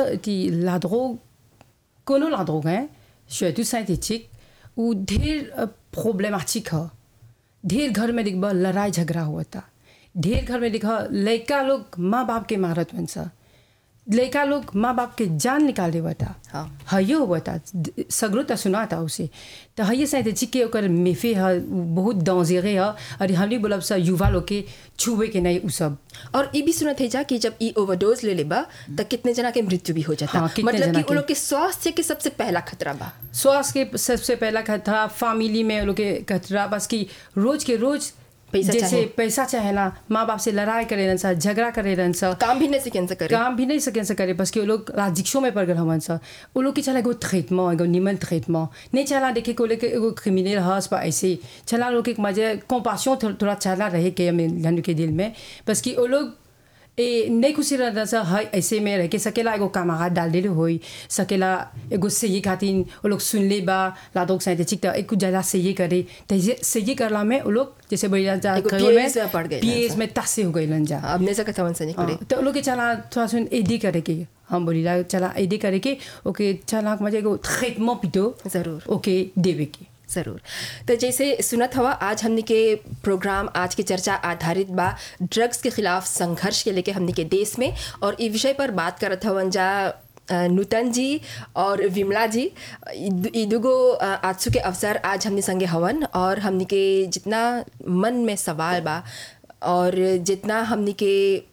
ती लाद्रोग कोनो लाद्रोग हैं surtout synthétique ou ढेर प्रॉब्लमेटिक है ढेर घर में देखबा लड़ाई झगड़ा हुआ था ढेर घर में देखा लड़का लोग माँ बाप के मारत बन सा लड़का लोग माँ बाप के जान निकाल देवा था हाँ। हयो हुआ था सगरो तो सुना था उसे तो हये शायद चिके ओकर मेफे है बहुत दांजेरे है और हमने बोलब सा युवा लोग के छुए के नहीं उ सब और ये भी सुनत है जा कि जब ई ओवरडोज ले लेबा तो कितने जना के मृत्यु भी हो जाता हाँ, कितने मतलब जना कि के। उन लोग के स्वास्थ्य के सबसे पहला खतरा बा स्वास्थ्य के सबसे पहला खतरा फैमिली में लोग के खतरा बस कि रोज के रोज पैसा जैसे चाहे। पैसा चाहेला माँ बाप से लड़ाई करे रहन सा झगड़ा करे रहन सा काम भी नहीं सीखें से करे काम भी नहीं सकें से करे बस कि वो लोग राजिक्शो में पड़ गए हवन सा वो लोग की चला एगो ट्रीटमेंट एगो निमन ट्रीटमेंट नहीं चला देखे को लेके एगो क्रिमिनल हस पा ऐसे चला लोग एक मजे कंपाशन थोड़ा चला रहे के हमें जन के दिल में बस कि वो लोग ए नहीं खुशी रहता सा है ऐसे में रह के सकेला एगो कामागात डाल देले होई सकेला एगो से ये खातिन वो लोग सुन ले बा लादोक साइते चिक त एक कुछ ज्यादा से ये करे त ये से ये करला में वो लोग जैसे बढ़िया जा एगो कहो PAS में पड़ गइलन पीएस सा। में तासे हो गइलन जा अब नहीं सकत हवन से नहीं करे हाँ, तो लोग के चला थोड़ा सुन एडी करे के हम बोली ला चला एडी करे के ओके चला मजे एगो ट्रीटमेंट पिटो जरूर। ओके देवे के ज़रूर तो जैसे सुनत हवा आज हमने के प्रोग्राम आज की चर्चा आधारित बा ड्रग्स के खिलाफ संघर्ष के लेके हमने के देश में और ई विषय पर बात करत हवन जा अ, नूतन जी और विमला जी ई दु- ई दुगो अ, आजसू के अवसर आज हमने संगे हवन और हमने के जितना मन में सवाल बा और जितना हमने के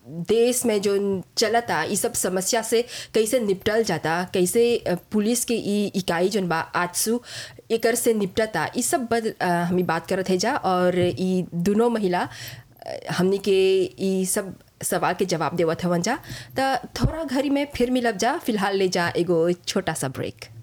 देश में जो चलता ई सब समस्या से कैसे निपटल जाता कैसे अ, पुलिस के ई इकाई जोन बा आजसू एकर से निपटता ई सब बद अ, हमी बात करत है जा और ई दोनों महिला अ, हमनी के ई सब सवाल के जवाब देवत हवन जा त थोड़ा घड़ी में फिर मिलब जा फिलहाल ले जा एगो छोटा सा ब्रेक